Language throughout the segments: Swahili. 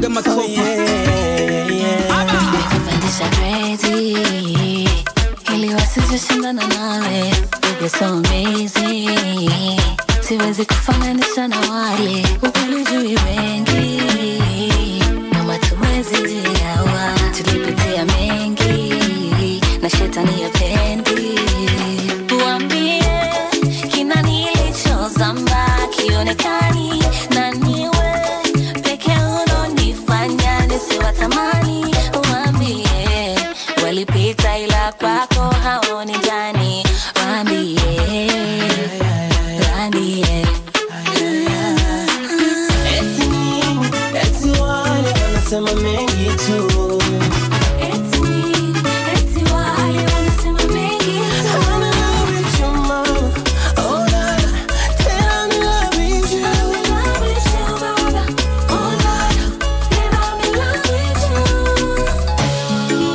mwaga makopa kupandisha gredi ili wasizishindana nawe You're so amazing siwezi kufananisha na wale ukweli jui wengi nyuma tuwezi jiawa tulipitia mengi na shetani ya pendi uambie kina nilichozamba kionekani na niwe peke unonifanya nisiwatamani uambie walipita ila kwako haoni ndani waambie waambie Eti nini? Eti wale wanasema mengi tu Eti nini? Eti wale wanasema mengi tu. I'm in love with you, mama. Oh, la, la. Tell I'm in love with you. I'm in love with you, Baba. Oh, Lord. Yeah, I'm in love with you.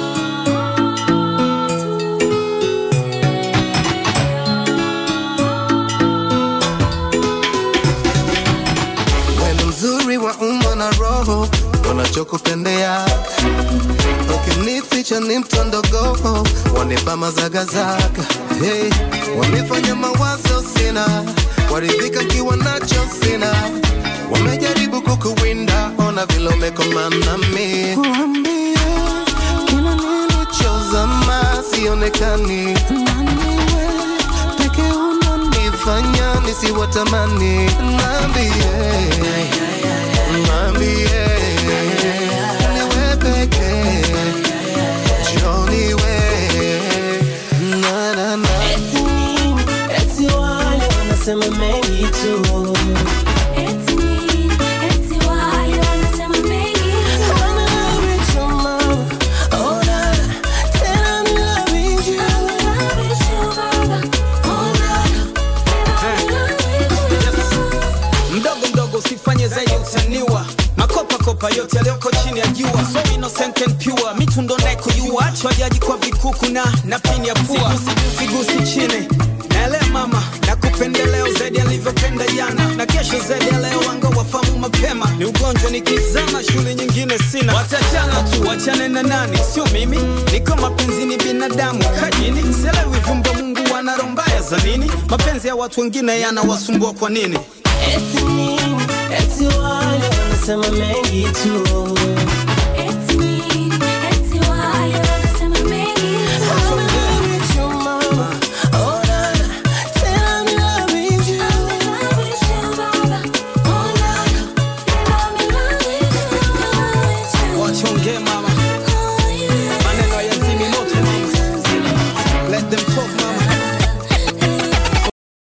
Wewe mzuri wa umbo na roho, wanachokupendea ukinificha ni mtondogo, wanipa mazagazaga hey, wamefanya mawazo sina, waridhika kiwa nacho sina, wamejaribu kukuwinda, ona vile umekomana mi Kuambia, kila nilichozama sionekani naniwe peke unanifanya nisiwatamani nambie nambie niwe peke joniwe na na na Eti nini? Eti wale wanasema mengi tu Eti nini? Eti wale wanasema mengi tu. I'm in love with you, mama. Oh, la, la. Tell I'm in love with you. I'm in love with you, Baba. Oh, Lord. Yeah, I'm in love with you. mdogo mdogo usifanye zaidi utaniwa makopa kopa yote yaliyoko chini ya jua so innocent and pure mitundo naye kujua achwa jaji kwa vikuku na na pini ya pua sigusi chini naele mama na kupendeleo zaidi alivyopenda jana na kesho zaidi ya leo wanga wafamu mapema ni ugonjwa nikizama shule nyingine sina watachana tu wachane na nani sio mimi niko mapenzi ni binadamu kajini selewi vyumba mungu wana roho mbaya za nini mapenzi ya watu wengine yanawasumbua kwa nini Eti nini? Eti wale wanasema mengi tu